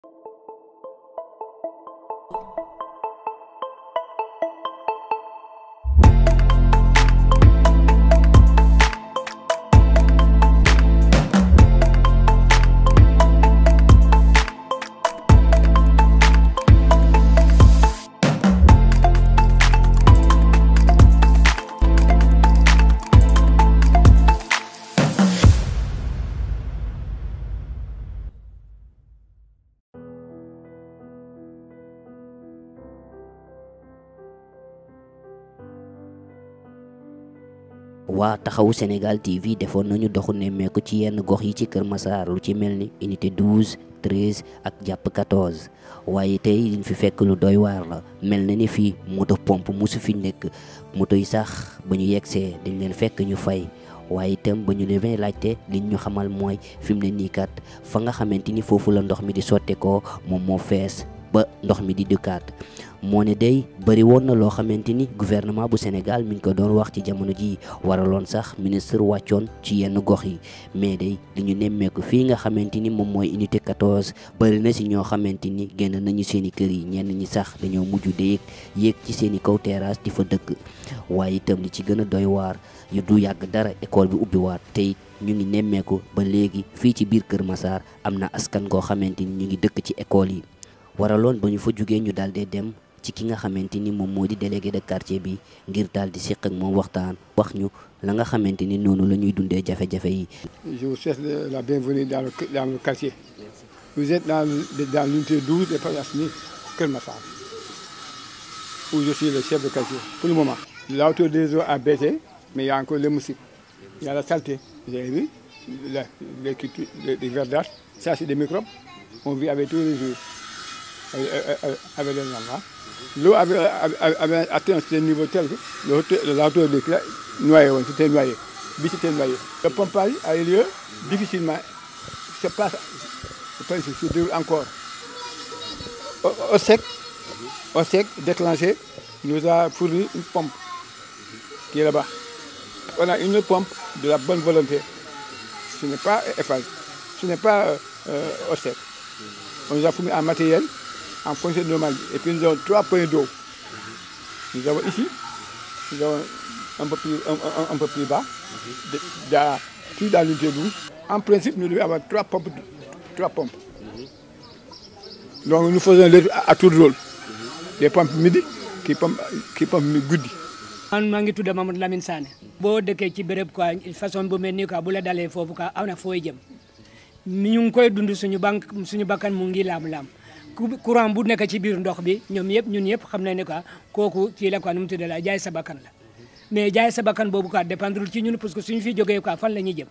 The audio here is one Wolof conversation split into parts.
waa taxawu Sénégal TV defoon nañu doxu nemmeeku ci yenn gox yi ci Kër Massar lu ci mel ni unité 12 13 ak jàpp 14 waaye tey liñ fi fekk lu doy waar la mel na ni fii moto pompe musu fi nekk moto yi sax ba ñu yegsee dañ leen fekk ñu fay waaye itam ba ñu leen laajte liñ ñu xamal mooy fi mu ne nii kat fa nga xamante ni foofu la ndox mi di sotteekoo moom moo fees ba ndox mi di dukkaat moo ne day bëri woon na loo xamante ni gouvernement bu Sénégal mi ngi ko doon wax ci jamono ji waraloon sax ministre wàccoon ci yenn gox yi mais day li ñu nemmeeku fii nga xamante ni moom mooy unité 14 bëri na si ñoo xamante ni génn nañu seen i kër yi ñenn ñi sax dañoo mujj de yéeg ci seen i kaw terrasse di fa dëkk waaye itam li ci gën a doy waar yu du yàgg dara école bi ubbiwaat tey ñu ngi nemmeeku ba léegi fii ci biir Kër Massar am na askan goo xamante ni ñu ngi dëkk ci école yi waraloon ba ñu fa jugee ñu daal dee dem ci ki nga xamante ni moom moo di délégué de quartier bi ngir daal di seq ak moom waxtaan wax ñu la nga xamante ni noonu la ñuy dundee jafe-jafe yi. Je vous souhaite la bienvenue dans le, dans le quartier. Vous êtes dans, dans l'unité 12 de Pagasni, Kër Massar, où je suis le chef de quartier pour le moment. La hauteur des eaux a baissé, mais il y a encore les moustiques. Il y a la saleté. Vous avez vu la, les, les, les verdâtres, ça c'est des microbes. On vit avec tous les jours, avec, avec les enfants. L'eau avait, avait, avait, atteint ce niveau tel que la hauteur des clés noyé, c'était noyé. C'était noyé. Le pompage a eu lieu difficilement. C'est pas, pas se déroule encore. Au, au, sec, au sec, déclenché, nous a fourni une pompe qui est là-bas. On a une pompe de la bonne volonté. Ce n'est pas Eiffage, ce n'est pas euh, au sec. On nous a fourni un matériel en fonction normal. Et puis nous avons trois points d'eau. Nous avons ici, nous avons un peu plus, un, un, un peu plus bas, de, de, tout dans l'unité 12. En principe, nous devons avoir trois pompes. Trois pompes. Donc nous faisons le à, à tout rôle. Des pompes midi qui pompent, qui pompent guddi. man maa ngi tudd Mamadou Lamine Sané boo dëkkee ci béréb quoi façon bu mel nii quoi bu la dalee foofu quoi aw na fooy jëm ñu ngi koy dund suñu banque suñu bakkan mu ngi laam-laam courant bu nekk ci biir ndox bi ñoom yëpp ñun yëpp xam nañ ne quoi kooku kii la quoi nu mu tudd la jaay sa bakkan la mais jaay sa bakkan boobu quoi dépendre ci ñun parce que suñu fi jógee quoi fan la ñuy jëm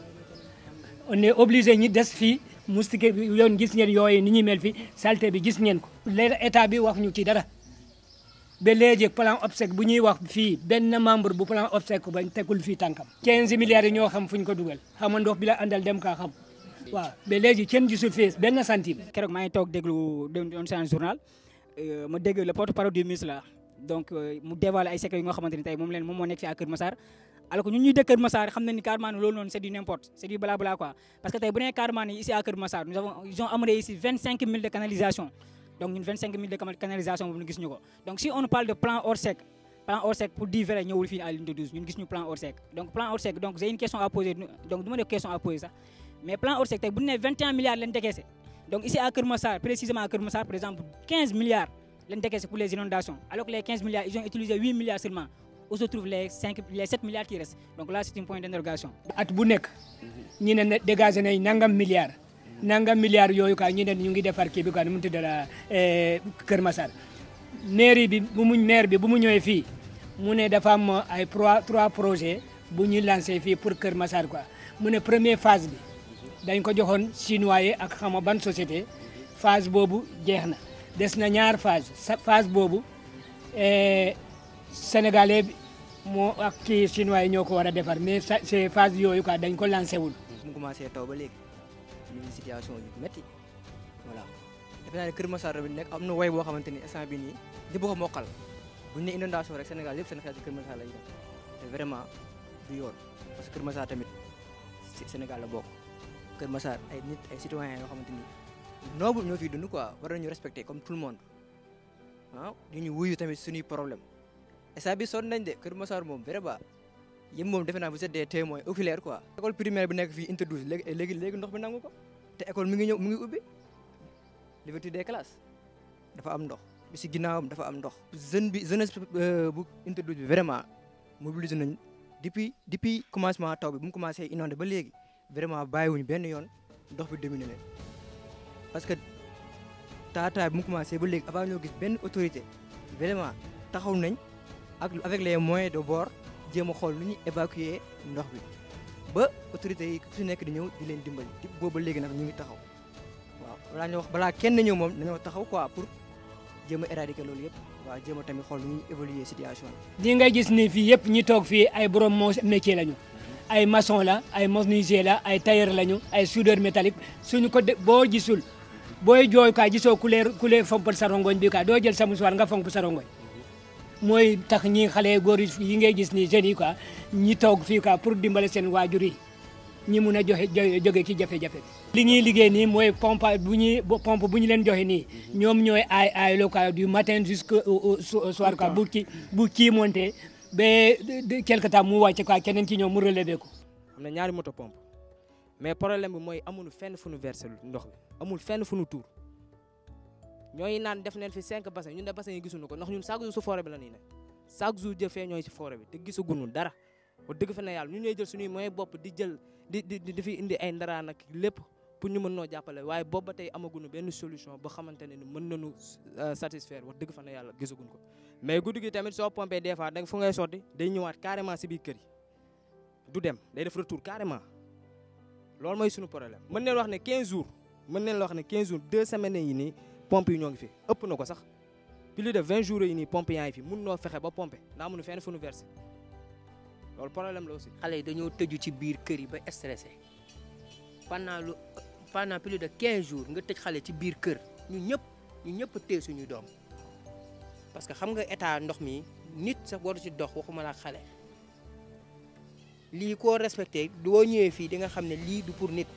on est obligé ñi des fii moustique bi yoon gis ngeen yooyu ni ñuy mel fi saleté bi gis ngeen ko léegi état bi wax ñu ci dara ba léegi plan OPSEC bu ñuy wax fii benn membre bu plan OPSEC bañ tegul fii tànkam 15 milliards yi ñoo xam fu ñu ko dugal xam nga ndox bi la àndal dem kaa xam waaw ba léegi kenn gisul fii benn centime. keroog maa ngi toog déglu doon seen journal ma dégg le porte-parole du ministre la donc mu dévoilé ay secret yi nga xamante ni tey moom leen moom moo nekk fii à Kër Massar alors que ñun ñuy dëkk Kër Massar xam nañ ni carrément loolu noonu c'est du n'importe c'est du blabla quoi parce que tey bu nee carrément ni ici à Kër Massar nous avons ils ont amené ici 25 000 de canalisation donc ñun 25 000 de canalisation boobu ñu gis ñu ko donc si on parle de plan Orsec plan Orsec pour dire vrai ñëwul fii à l'unité 12 ñun gis ñu plan Orsec donc plan Orsec donc j'ai une question à poser donc du ma def question à poser sax mais plan Orsec tey bu ñu nee 21 milliards lañ décaissé donc ici à Kër Massar précisément à Kër Massar par exemple 15 milliards lañ décaissé pour les inondations alors que les 15 milliards ils ont utilisé 8 milliards seulement où se trouvent les 5 les 7 milliards qui restent donc là c'est un point d'interrogation. at bu nekk ñu ne dégagé nañ nangam milliards nangam milliards yooyu quoi ñu ne ñu ngi defar kii bi quoi nu mu tudd la Kër Massar mairie bi bu mu maire bi bu mu ñëwee fii mu ne dafa am ay trois trois projets bu ñu lancé fii pour Kër Massar quoi mu ne première phase bi dañ ko joxoon chinois yi ak xama ban société phase boobu jeex na des na ñaar phase phase boobu sénégalais bi moo ak kii chinois yi ñoo ko war a defar mais c'est phase yooyu quoi dañ ko lancé wul. mu commencé taw ba léegi ñu ngi situation yu métti voilà defe naa ne Kër Massar bi nekk am na way boo xamante ni instant bi nii ñëpp ko mokkal bu ñu ne inondation rek Sénégal yëpp seen xel ci Kër Massar lay def te vraiment du yoon parce que Kër Massar tamit Sénégal la bokk Kër Massar ay nit ay citoyens yoo xamante ni noble ñoo fiy dund quoi war nañu respecter comme tout le monde ah di ñu wuyu tamit suñuy problème instant bi sonn nañ de Kër Massar moom vraiment yéen moom defe naa vous êtes des témoins oculaires quoi. école primaire bi nekk fii unité 12 léegi léegi léegi ndox bi nangu ko te école mi ngi ñëw mi ngi ubbi l'ouverture des classes dafa am ndox bi si ginnaawam dafa am ndox. jeune bi jeunesse bu unité 12 bi vraiment mobiliser nañ depuis depuis commencement taw bi bu mu commencé inondé ba léegi vraiment bàyyiwuñu benn yoon ndox bi dominé leen parce que taataay bi mu commencé ba léegi avant ñoo gis benn autorité vraiment taxaw nañ ak avec les moyens de bord jéem a xool nu ñuy évacuer ndox bi ba autorités yi ku si nekk di ñëw di leen dimbali di booba léegi nag ñu ngi taxaw waaw balaa ñu wax balaa kenn ñëw moom dañoo taxaw quoi pour jéem a éradiquer loolu yëpp waaw jéem a tamit xool nu ñuy évaluer situation bi. di nga gis ni fii yëpp ñi toog fii ay borom moo métier lañu ay maçon la ay menuisier la ay tailleur lañu ay soudeur métallique suñu ko de boo gisul booy jooy ka gisoo ku lee ku lee fompal sa rongoñ bi ka doo jël sa musuwaar nga fomp sa rongoñ mooy tax ñi xale góor yi ngay gis ni jeunes yi quoi ñi toog fii quoi pour dimbale seen waajur yi ñi mun a joxe jóge ci jafe-jafe li ñuy liggéey nii mooy pompe bu ñuy pompe bu ñu leen joxe nii ñoom ñooy aay aay lo quoi du matin jusqu'au soir quoi bu kii bu kii monté ba quelque temps mu wàcce quoi keneen ci ñoom mu relevé ko am na ñaari moto pompe mais problème bi mooy amuñu fenn fu nu versé ndox mi amul fenn fu nu tuur ñooy naan def neen fi cinq bassin ñun de bassin yi gisuñu ko ndax ñun chaque jour su forêt bi la ñuy ne chaque jour jëfee ñooy si forêt bi te gisaguñu dara wax dëgg fa ne yàlla ñun ñooy jël suñuy moyen bopp di jël di di di fi indi ay ndaraan ak lépp pour ñu mën noo jàppale waaye boobu ba tey amaguñu benn solution ba xamante ne ni mën nañu satisfaire wax dëgg fa ne yàlla gisaguñu ko mais guddi gi tamit soo pompé des fois da fu ngay sotti day ñëwaat carrément si biir kër yi du dem day def retour carrément loolu mooy suñu problème mën neen wax ne 15 jours mën neen wax ne 15 jours deux semaines yi nii pompe yi ñoo ngi fi ëpp na ko sax plus de 20 jours yi nii pompe yaa ngi fi mun noo fexe ba pompe ndax amuñu fenn fu nu versé loolu problème la aussi. xale yi dañoo tëju ci biir kër yi ba stressé pendant lu pendant plus de 15 jours nga tëj xale ci biir kër ñu ñëpp ñu ñëpp a téye suñuy doom parce que xam nga état ndox mi nit sax waru ci dox waxuma la xale lii koo respecté doo ñëwee fii di nga xam ne lii du pour nit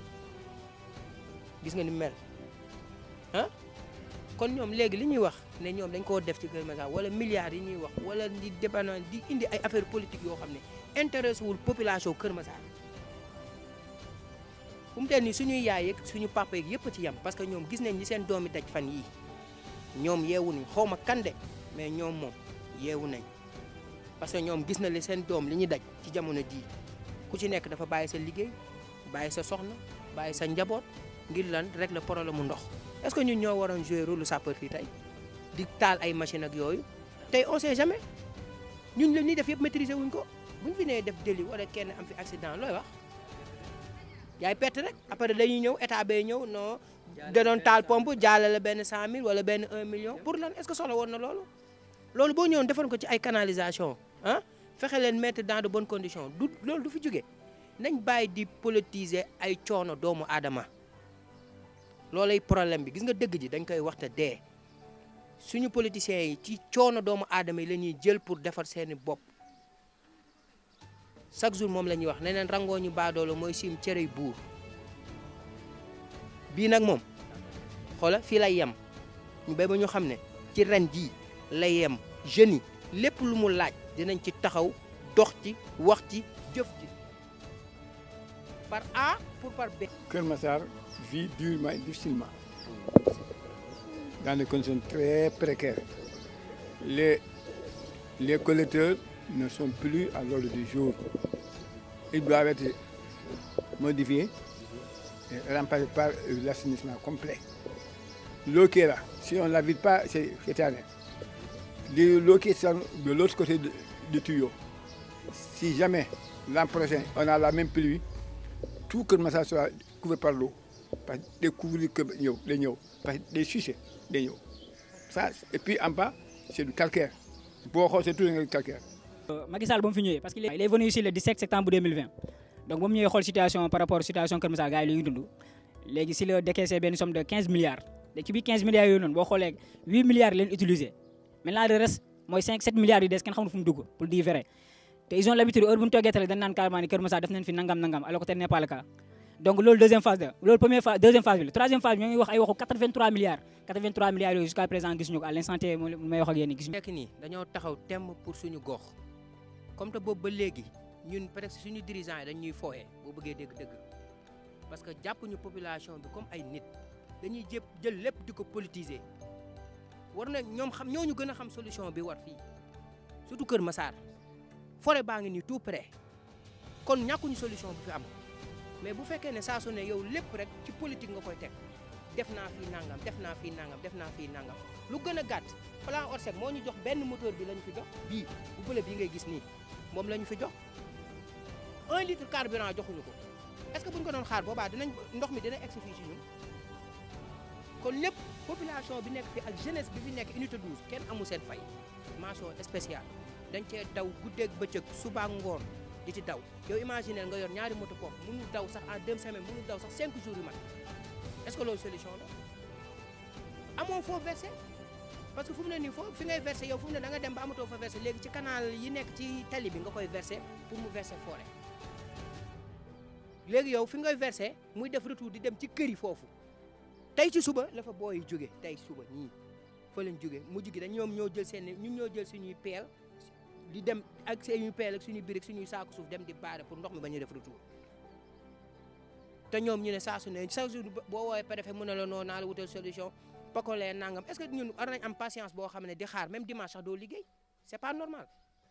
gis nga ni mel ah kon ñoom léegi li ñuy wax ne ñoom dañ koo def ci Kër Massar wala milliards yi ñuy wax wala di dépendant di indi ay affaire politique yoo xam ne intéressé wul population Kër Massar fu mu teel nii suñuy yaay yeeg suñu papa yeeg yëpp ci yem parce que ñoom gis nañ ñi seen doomi daj fan yii ñoom yeewu nañ xaw ma kande mais ñoom moom yeewu nañ parce que ñoom gis na li seen doom li ñuy daj ci jamono jii ku ci nekk dafa bàyyi sa liggéey bàyyi sa soxna bàyyi sa njaboot ngir lan rek le problème mu ndox est-ce que ñun ñoo waroon jouer rôle sapeur fii tey di taal ay machine ak yooyu tey on sait jamais ñun la ñuy def yëpp maîtriser wuñ ko buñ fi nee def délit wala kenn am fi accident looy wax yaay perte rek après dañuy ñëw état bay ñëw non da doon taal pompe jaalale benn 100000 wala benn 1 million pour lan est-ce que soxla woon na loolu loolu boo ñëwoon defoon ko ci ay canalisation ah fexe leen mettre dans de bonnes conditions du loolu du fi jóge nañ bàyyi di politiser ay coono doomu aadama loolay problème bi gis nga dëgg ji dañ koy waxta dee suñu politiciens yi ci coono doomu aadama yi la ñuy jël pour defar seeni bopp chaque jour moom la ñuy wax ne leen rangoo ñu baadoolo mooy sim cere buur bii nag moom xoola fii lay yem ñu béy ba ñu xam ne ci ren jii lay yem jeunes yi lépp lu mu laaj dinañ ci taxaw dox ci wax ci jëf ci par A pour par B. Kër Massar vit durement et difficilement dans des conditions très précaires. Les, les collecteurs ne sont plus à l'ordre du jour. Ils doivent être modifiés et remplacés par l'assainissement complet. L'eau qui est là, si on ne la vide pas, c'est éternel. L'eau qui est de l'autre côté du, du tuyau, si jamais l'an prochain on a la même pluie, tout Kër Massar sera couvert par l'eau parce que day couvrir que ñëw day ñëw parce que day sucer day ñëw ça et puis en bas c'est du calcaire boo xool c'est tout du calcaire. Macky Sall ba mu fi ñëwee parce que il est venu ici le 17 septembre 2020 donc ba mu ñëwee xool situation par rapport situation Kër Massar gars yi li ñuy dund léegi si la décaissé benn somme de 15 milliards léegi ci biir 15 milliards yooyu noonu boo xoolee 8 milliards leen utilisé maintenant le reste mooy 5 7 milliards yu des kenn xamul fu mu dugg pour dire vrai te ils ont l'habitude heure bu ñu toggee tale dañ naan carrément ni Kër Massar def nañ fi nangam nangam alors que tel n'est pas le cas donc loolu deuxième phase la loolu première phase deuxième phase bi la troisième phase bi ñoo ngi wax ay waxu 83 milliards 83 milliards yooyu jusqu'à présent gisuñu ko à l'instant T moom may wax ak yéen gisuñu nekk nii dañoo taxaw temm pour suñu gox comme te boobu ba léegi ñun peut-être suñu dirigeants yi dañuy fooyee boo bëggee dégg-dëgg parce que jàppuñu population bi comme ay nit dañuy jëpp jël lépp di ko politiser war na ñoom xam ñoo ñu gën a xam solution bi war fii surtout Kër Massar forêt baa ngi nii tout près kon ñàkkuñu solution bu fi am mais bu fekkee ne saa su ne yow lépp rek ci politique nga koy teg def naa fii nangam def naa fii nangam def naa fii nangam lu gën a gàtt plan Orsec moo ñu jox benn moteur bi la ñu fi jox bii bu bële bii ngay gis nii moom la ñu fi jox un litre carburant joxuñu ko est-ce que bu ñu ko doon xaar boobaa dinañ ndox mi dina egsi fii ci ñun kon lépp population bi nekk fi ak jeunesse bi fi nekk unité 12 kenn amu seen fay mention spéciale dañ cee daw guddeeg bëccëg suba ak ngoon di ci daw yow imaginer nga yor ñaari moto pompe mënul daw sax en deux semaines mënul daw sax cinq jours yu mat est-ce que loolu solution la amoo foo versé parce que fu mu ne nii foo fi ngay versé yow fu mu ne da nga dem ba amatoo fa versé léegi ci canal yi nekk ci tali bi nga koy versé pour mu versé forêt léegi yow fi ngay versé muy def retour di dem ci kër yi foofu tey ci suba la fa booy jóge tey suba ñii fa lañ jóge mujj gi dañ ñoom ñoo jël seen ñun ñoo jël suñuy peel di dem ak suñuy peel ak suñuy birig suñuy saaku suuf dem di baare pour ndox mi bañ a def retour te ñoom ñu ne saa su ne chaque jour boo woowee préfet mu ne la noo naa la wutal solution pakolee nangam est-ce que ñun war nañ am patience boo xam ne di xaar même dimanche sax doo liggéey c'est pas normal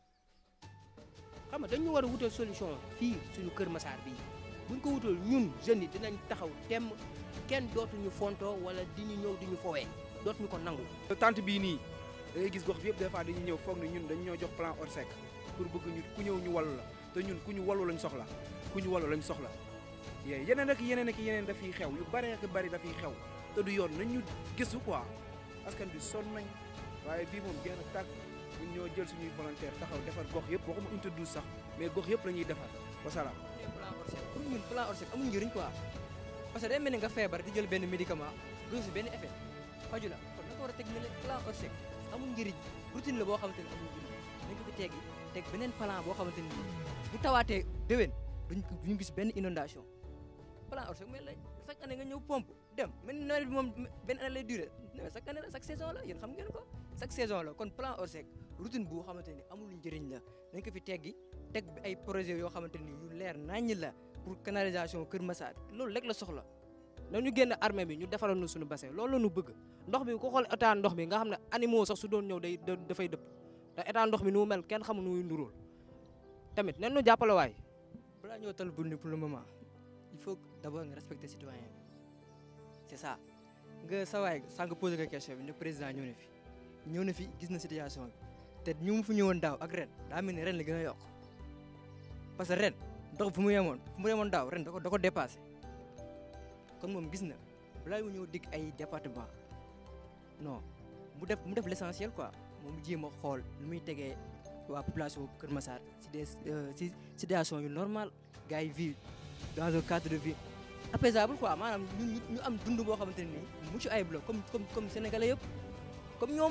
xam nga dañu war a wutal solution fii suñu Kër Massar bii buñ ko wutal ñun jeunes yi dinañ taxaw temm kenn dootuñu fontoo wala di ñu ñëw di ñu fowee dootuñu ko nangu. tante bii nii da ngay gis gox bi yëpp des fois dañuy ñëw foog ne ñun dañu ñoo jox plan Orsec pour bëgg ñu ku ñëw ñu wallu la te ñun ku ñu wallu lañ soxla ku ñu wallu lañ soxla yee yeneen ak yeneen ak yeneen dafiy xew yu bari ak bari dafiy xew te du yoon nañ ñu gëstu quoi askan bi sonn nañ waaye bii moom jeex na tàkk ñun ñoo jël suñuy volontaire taxaw defar gox yëpp waxuma unité 12 sax mais gox yëpp la ñuy defar wasalaam. plan Orsec pour ñun plan Orsec amul njëriñ quoi parce que day mel ni nga feebar di jël benn médicament gis si benn effet faju la kon na ko war a teg ne plan Orsec amul njëriñ routine la boo xamante ni amul njëriñ dañ ko fi teggi teg beneen plan boo xamante ni bu tawaatee déwén duñ ko duñ gis benn inondation plan Orsec mel la chaque année nga ñëw pompe dem mel ni nawet bi moom benn année lay duré chaque année la chaque saison la yéen xam ngeen ko chaque saison la kon plan Orsec routine bu xamante ni amul njëriñ la dañ ko fi teggi teg bi ay projet yoo xamante ni yu leer naññ la pour canalisation Kër Massar loolu rek la soxla nañu génn armée bi ñu defaral ñu suñu bassin loolu la ñu bëgg ndox bi ku xool état ndox bi nga xam ne animaux sax su doon ñëw day dafay dëpp te état ndox mi nu mu mel kenn xamul nu muy nduróol tamit nen ñu jàppale waay balaa ñoo tal bul ni pour le moment il faut d'abord nga respecter citoyen bi c'est ça nga sa waay sànq posé nga question bi ne président ñëw na fi ñëw na fi gis na situation bi te ñu mu fi ñëwoon daaw ak ren daa mel ni ren la gën a yokk parce que ren ndox fu mu yemoon fu mu yemoon daaw ren da ko da ko dépassé kon moom gis na balaa mu ñëw digg ay département non mu def mu def l'essentiel quoi moom mu jéem a xool lu muy tegee waa population Kër Massar si des si situation yu normal gars yi vivent dans un cadre de vie apaisable quoi maanaam ñu ñu am dund boo xamante ne nii mucc ayib la comme comme comme sénégalais yëpp comme ñoom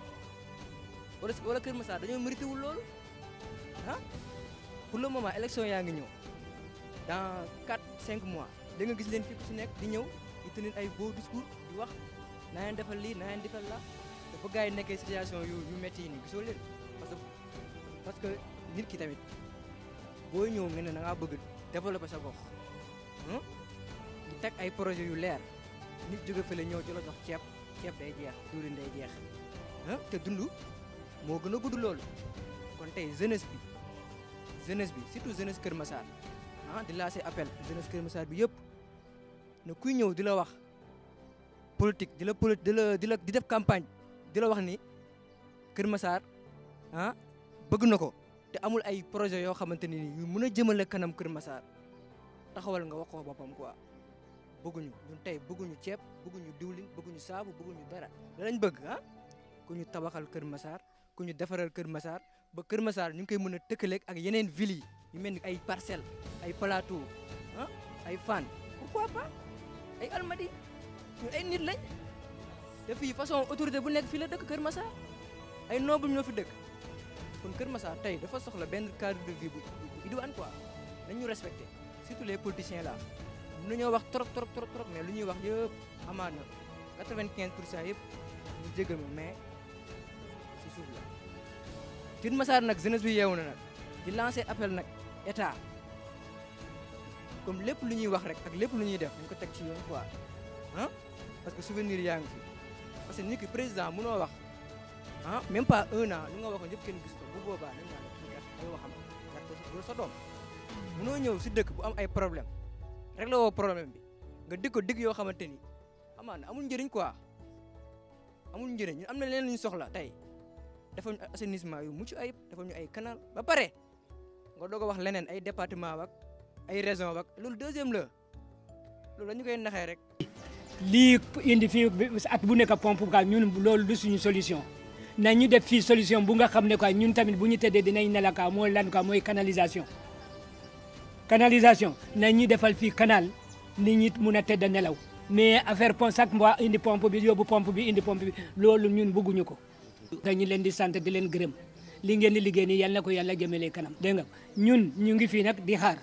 wala wala Kër Massar dañoo mérité wul loolu ah pour le moment élection yaa ngi ñëw dans 4 5 mois da nga gis leen fi ku si nekk di ñëw di tenir ay beaux discours di wax naa leen defal lii naa leen defal la te ba gars yi nekkee situation yu yu métti yi nii gisoo leen parce que parce que nit ki tamit boo ñëw nga ne da ngaa bëgg développer sa gox di teg ay projet yu leer nit jóge fële ñëw di la jox ceeb ceeb day jeex diwlin day jeex ah te dund moo gën a gudd loolu kon tey jeunesse bi jeunesse bi surtout jeunesse Kër Massar ah di lancer appel jeunesse Kër Massar bi yëpp ne kuy ñëw di la wax politique di la poli di la di la di def campagne di la wax ni Kër Massar ah bëgg na ko te amul ay projet yoo xamante ni yu mën a jëmale kanam Kër Massar taxawal nga wax ko boppam quoi bëgguñu ñun tey bëgguñu ceeb bëgguñu diwlin bëgguñu saabu bëgguñu dara da lañ bëgg ah ku ñu tabaxal Kër Massar ku ñu defaral Kër Massar ba Kër Massar ñu ngi koy mën a tëkkaleeg ak yeneen villes yi yu mel ni ay Parcelles ay Plateau ah ay Fann pourquoi pas ay Almadies ñun ay nit lañ te fii façon autorité bu nekk fii la dëkk Kër Massar ay noble ñoo fi dëkk kon Kër Massar tey dafa soxla benn cadre de vie bu bu idoine quoi nañ ñu respecté surtout les politiciens là mën nañoo wax trop trop trop trop mais lu ñuy wax yëpp amaat na 95 pour cent yëpp ñu jégal ma mais si suuf la Kër Massar nag jeunesse bi yeewu na nag di lancer appel nag état comme lépp lu ñuy wax rek ak lépp lu ñuy def dañ ko teg ci yoon quoi ah parce que souvenir yaa ngi fi parce que nit ki président mënoo wax ah même pas un an li nga waxoon yëpp kenn gis ko bu boobaa dañ naan kii kat ay waxam kat loolu sa doom mënoo ñëw si dëkk bu am ay problème rek la woo problème bi nga dig ko dig yoo xamante ni amaan na amul njëriñ quoi amul njëriñ ñun am na leen lu ñu soxla tey dafa ñu assainissement yu mucc ayib dafa ñu ay canal ba pare nga doog a wax leneen ay département wak ay région wak loolu deuxième la loolu dañu koy naxee rek lii indi fii at bu nekk pompe gaal ñun loolu du suñu solution na ñu def fii solution bu nga xam ne quoi ñun tamit bu ñu tëddee dinañ ne la quoi mooy lan quoi mooy canalisation canalisation na ñu defal fii canal nit ñi mun a tëdd nelaw mais affaire pon chaque mois indi pompe bi yóbbu pompe bi indi pompe bi loolu ñun bëgguñu ko dañu leen di sant di leen gërëm li ngeen di liggéey nii yal na ko yàlla jëmale kanam dégg nga ñun ñu ngi fii nag di xaar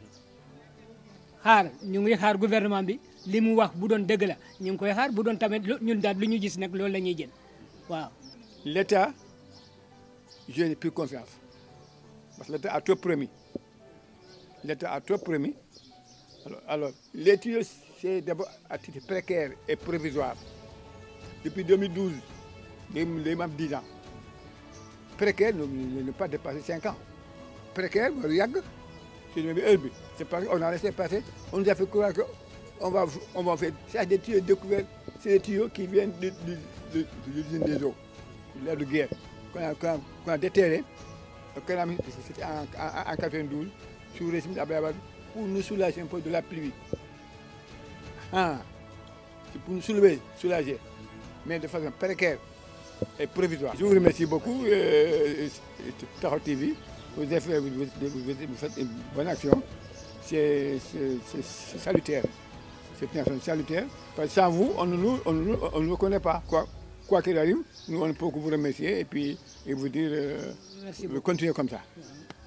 xaar ñu ngi xaar gouvernement bi li mu wax bu doon dëgg la ñu ngi koy xaar bu doon tamit ñun daal lu ñu gis nag loolu la ñuy jël waaw. L'État, je n'ai plus confiance. Parce que l'État a trop promis. L'État a trop promis. Alors, alors les tuyaux, c'est d'abord à titre précaire et provisoire. Depuis 2012, les, les même 10 ans. Précaire ne, ne pas dépasser 5 ans. Précaire, regarde, c'est le même C'est parce qu'on a laissé passer. On nous a fait croire qu'on va, on va faire. C'est des tuyaux découverts. C'est des tuyaux qui viennent de, de, de, de l'usine des eaux. L'air de guerre. Qu'on a, qu'on a, qu'on a déterré. C'était en, en, en 92, sous le régime d'Ablaïbad, pour nous soulager un peu de la pluie. Ah, c'est pour nous soulever, soulager. Mais de façon précaire et provisoire. Je vous remercie beaucoup, euh, Taho TV. Vous, avez fait, vous, vous, vous, faites une bonne action. C'est salutaire. C'est une action salutaire. Parce que sans vous, on ne nous, on nous, on nous connaît pas. Quoi quoi qu'il arrive, nous on peut vous remercier et puis et vous dire euh, continuer comme ça.